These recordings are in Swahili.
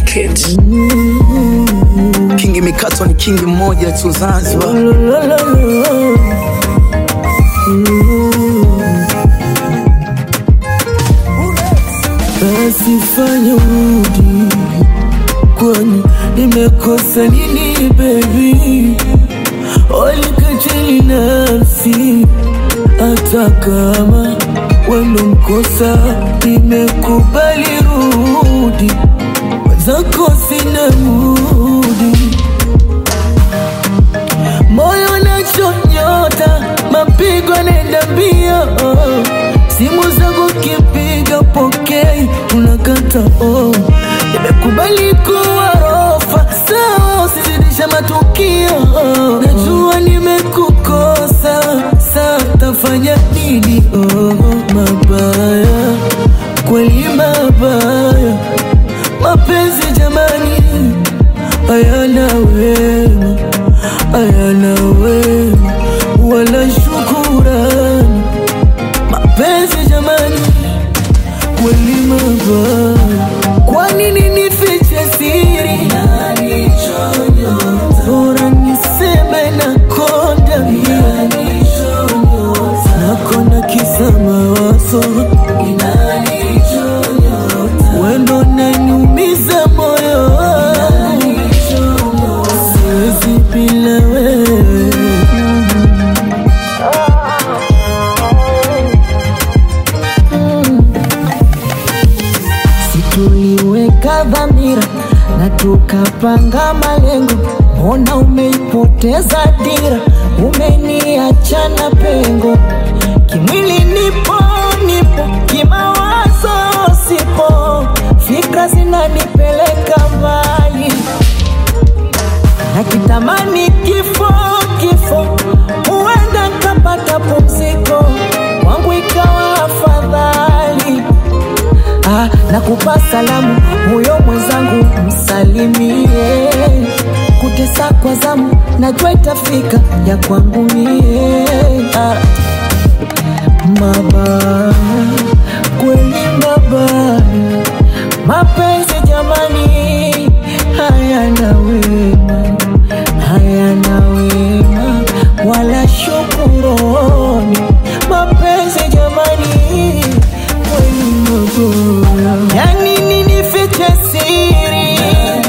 Records. Kingi mikatwa ni kingi mmoja tu Zanzibar. Basi fanya urudi, kwani nimekosa nini baby? Walikatili nafsi, hata kama wendo mkosa, nimekubali rudi, wenzako sina mudi moyo nachonyota, mapigo nenda mbio, simu zangu kipiga pokei, unakata oh. Nimekubali kuwa rofa, sawa, usizidisha matukio. Najua nimekukosa, saa tafanya nini? Oh, mabaya kweli, mabaya mapenzi jamani, hayana wema, hayana wema wala shukurani. Mapenzi jamani, kweli mabaya. Kwa nini nifiche siri? Bora niseme nakonda mimi, nakonda kisa mawazo wendo naniumiza moyo, siwezi bila wewe. Situliweka dhamira na tukapanga malengo, mbona umeipoteza dira? Umeniacha na pengo, kimwili nipo nipo, kimawazo sipo, fikra zinanipeleka mbali na kitamani kifo kifo, huenda nkapata pumziko, kwangu ikawa afadhali. Ah, nakupa salamu huyo mwenzangu msalimie, kutesa kwa zamu najua itafika ya kwangu mie. Ah, mabaya kweli mabaya, mapenzi jamani, hayana wema, hayana wema wala shukurani. Mapenzi jamani, kweli mabaya, yani nini fiche siri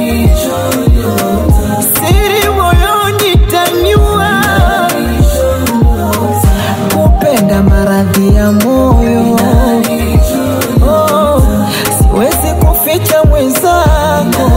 siri moyoni tanyua kupenda maradhi ya moyo oh, siwezi kuficha mwenzako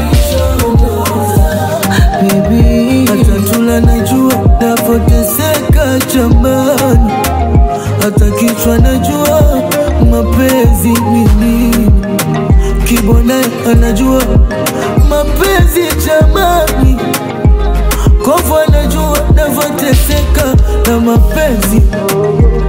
baby hata tula najua napoteseka jamani, hata kichwa najua mapenzi ni nini, kibona anajua mapenzi jamani, kofu anajua navyoteseka na mapenzi